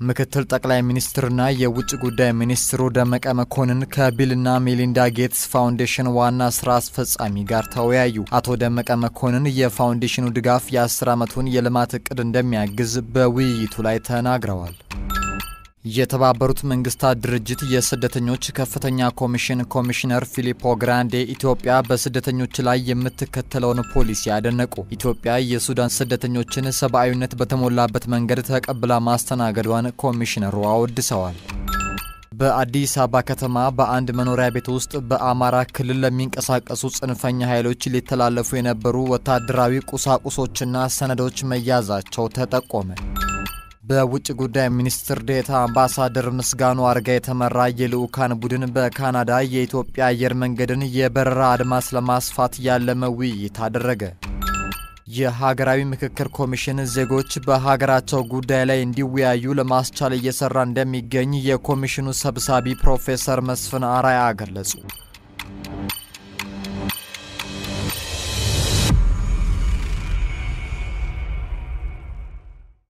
ምክትል ጠቅላይ ሚኒስትርና የውጭ ጉዳይ ሚኒስትሩ ደመቀ መኮንን ከቢልና ሜሊንዳ ጌትስ ፋውንዴሽን ዋና ስራ አስፈጻሚ ጋር ተወያዩ። አቶ ደመቀ መኮንን የፋውንዴሽኑ ድጋፍ የ10 ዓመቱን የልማት እቅድ እንደሚያግዝ በውይይቱ ላይ ተናግረዋል። የተባበሩት መንግስታት ድርጅት የስደተኞች ከፍተኛ ኮሚሽን ኮሚሽነር ፊሊፖ ግራንዴ ኢትዮጵያ በስደተኞች ላይ የምትከተለውን ፖሊሲ ያደነቁ። ኢትዮጵያ የሱዳን ስደተኞችን ሰብአዊነት በተሞላበት መንገድ ተቀብላ ማስተናገዷን ኮሚሽነሩ አወድሰዋል። በአዲስ አበባ ከተማ በአንድ መኖሪያ ቤት ውስጥ በአማራ ክልል ለሚንቀሳቀሱ ጽንፈኛ ኃይሎች ሊተላለፉ የነበሩ ወታደራዊ ቁሳቁሶችና ሰነዶች መያዛቸው ተጠቆመ። በውጭ ጉዳይ ሚኒስትር ዴታ አምባሳደር ምስጋኑ አርጋ የተመራ የልዑካን ቡድን በካናዳ የኢትዮጵያ አየር መንገድን የበረራ አድማስ ለማስፋት ያለመ ውይይት አደረገ። የሀገራዊ ምክክር ኮሚሽን ዜጎች በሀገራቸው ጉዳይ ላይ እንዲወያዩ ለማስቻል እየሰራ እንደሚገኝ የኮሚሽኑ ሰብሳቢ ፕሮፌሰር መስፍን አራያ ገለጹ።